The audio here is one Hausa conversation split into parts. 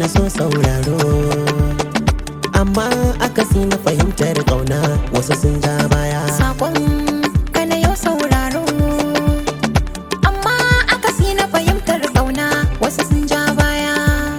so sauraro amma akasi na fahimtar kauna wasu sun ja baya Sakon ka na yau sauraro Amma akasi na fahimtar ƙauna wasu sun ja baya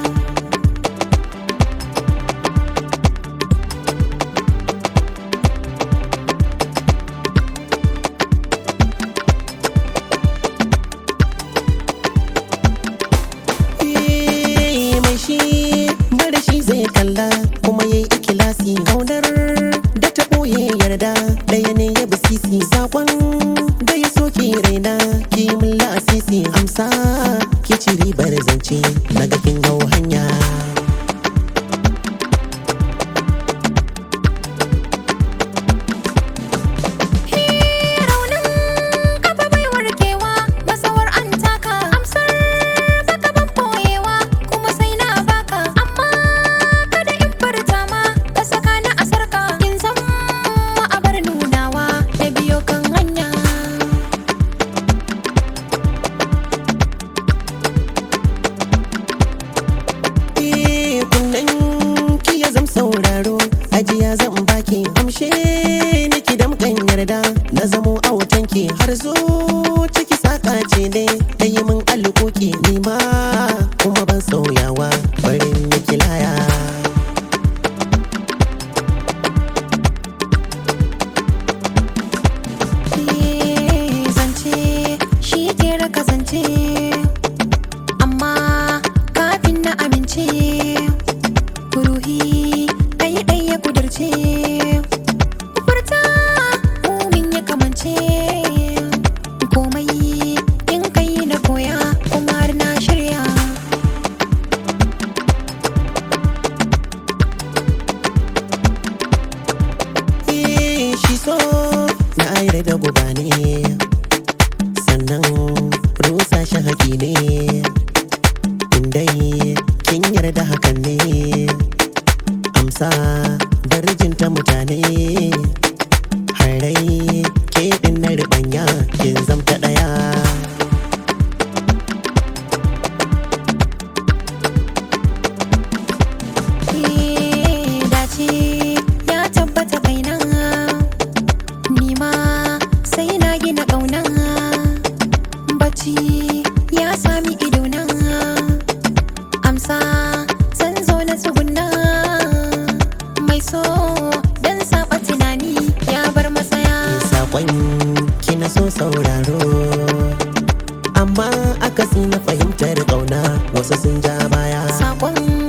Eh, mai shi mara shi zai kalla kuma yayi ikilasi kaunar da ta ɓoye yarda ɗaya ne ya bisisi sakon da ya soke raina ki mun la'asisi amsa ki ci ribar zance na ga kin hau hanya Raunin kafa bai warkewa masawar an taka amsar baka ban boyewa kuma sai na baka amma kada in furta ma ka saka ni a sarka in san ma a bar nunawa da biyo kan hanya Eh, kunnen ki ya zam sauraro ajiya zan baki amshe niki damkan yarda na zamo a wutanki har zo ciki saka ce ne ta yi min alƙoƙi ni ma kuma ban sauyawa barin miki laya zance shi ke raka zance amma kafin na amince ruhi ɗai ɗai ya kudurce furta mumin ya kamance komai in kai na koya kuma har na shirya Eh, shi so na aire da guba ne sannan rusa shi haƙi ne indai kin yarda hakan ne amsa darjinta mutane harai ke din na riɓanya kin zamta ɗaya dace ya tabbata kaina nima sai na gina ƙauna bacci ya sami idona amsa zan zo na tsuguna mai so dan saba tunani ya bar masaya saƙon kina so sauraro amma akasi na fahimtar ƙauna wasu sun ja baya sakon